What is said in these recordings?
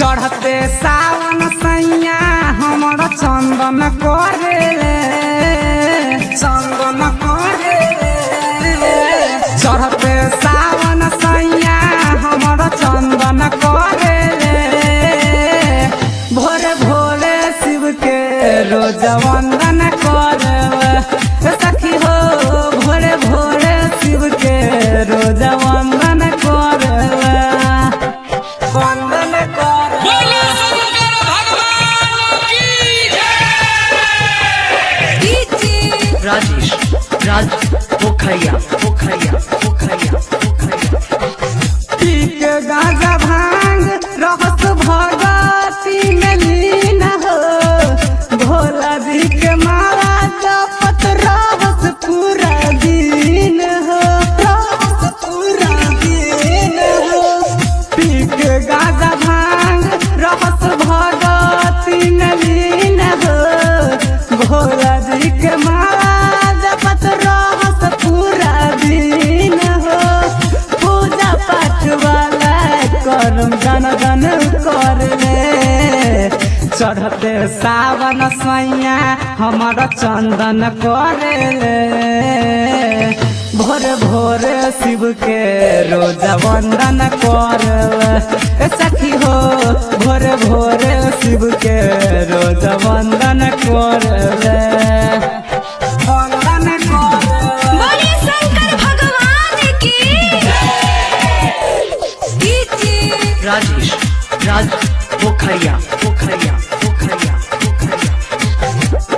चढ़ते सावन सैया हमर चंदन करे चंदन करे चढ़ते सावन सैया हमर चंदन करे भोरे भोरे शिव के रोज वंदन करे सखी हो भोरे भोरे शिव के रोज वंदन करे वंदन करे बोलो शंकर भगवान की जय राजेश राज पोखरिया पोखरिया पोखरिया पोखरिया पीक गाजा भांग रहस भगती में लीन हो भोला जी के माला जपत रहस पूरा दिन हो रहस पूरा दिन हो पीक गाजा भांग रहस भगती में लीन हो भोला जी के माला जपत रहस पूरा दिन हो पूजा पाठ वाला करम जन जन कर ले चढ़ते सावन सैया हमर चंदन करे ले भोर भोर शिव के रोज वंदन कर ले सखी हो भोर भोर शिव के रोज वंदन कर ले वंदन कर ले। बोले शंकर भगवान की जय राजेश राज पोखरिया पोखरिया पोखरिया पोखरिया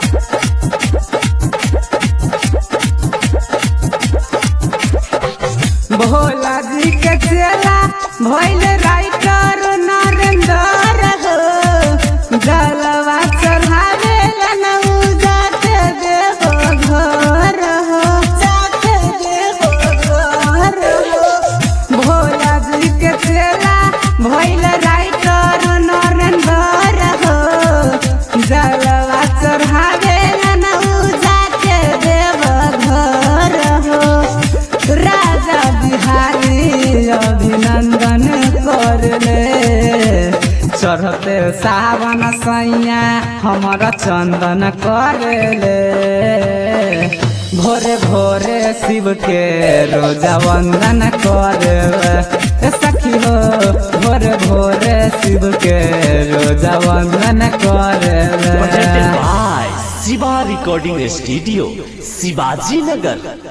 भोला जी के चेला भइल राइटर नरेंद्र हो जलवा चढ़ावे लनऊ जाते देव घर हो जाते देव घर हो भोला जी के चेला भइल राइटर नरेंद्र हो जलवा चढ़ावे लनऊ जाते देव घर हो राजा बिहारी अभिनंदन कर ले चढ़ते सावन सैया हमर चंदन कर ले भोरे भोरे शिव के रोजा वंदन कर ले सखी हो भोरे भोरे शिव के रोजा वंदन कर ले presented by Siva Recording Studio, Sivaji Nagar.